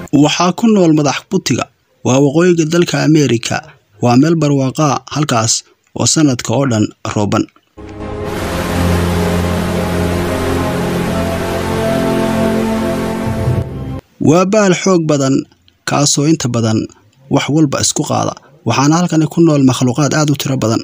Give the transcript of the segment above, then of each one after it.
waxaa ku nool madax butiga waa waqooyiga dalka ameerika waa meel barwaaqaa halkaas oo sanadka oo dhan rooban waa baal xoog badan kaasoo inta badan wax walba isku qaada waxaana halkani ku nool makhluuqaad aad u tiro badan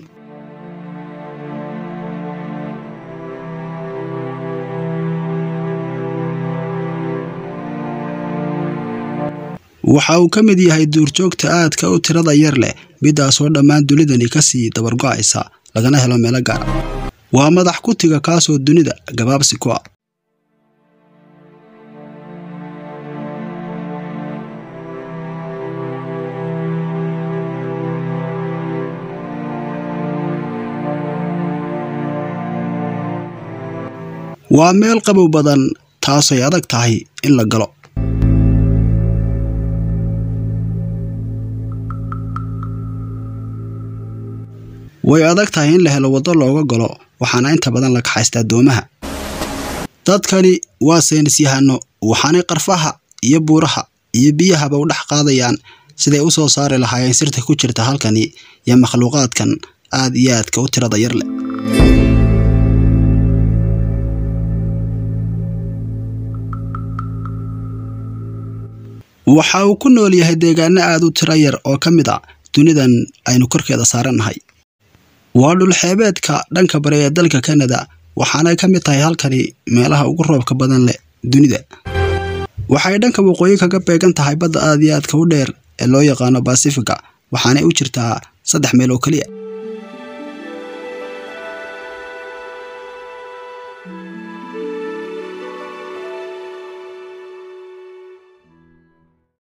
waxa uu ka mid yahay duurjoogta aadka u tirada yar leh midaasoo dhammaan dunidani kasii dabargo'aysa lagana helo meelo gaara waa madax kutiga kaasoo dunida gabaabsi ku ah waa meel qabow badan taasay adag tahay in la galo way adag tahay in la helo waddo looga galo waxaana inta badan la kaxaystaa doomaha dadkani waa saynis yahano waxaanay qarfaha iyo buuraha iyo biyahaba u dhex qaadayaan siday u soo saari lahaayeen sirta ku jirta halkani iyo makhluuqaadkan aad iyo aadka u tirada yar leh waxa uu ku nool yahay deegaano aad u tiro yar oo ka mid a dunidan aynu korkeeda saarannahay waa dhulxeebeedka dhanka bari ee dalka kanada waxaanay ka mid tahay halkani meelaha ugu roobka badan leh dunida waxay dhanka waqooyi kaga beegan tahay badda aad iyo aadka u dheer ee loo yaqaano basifiga waxaanay u jirtaa saddex meel oo keliya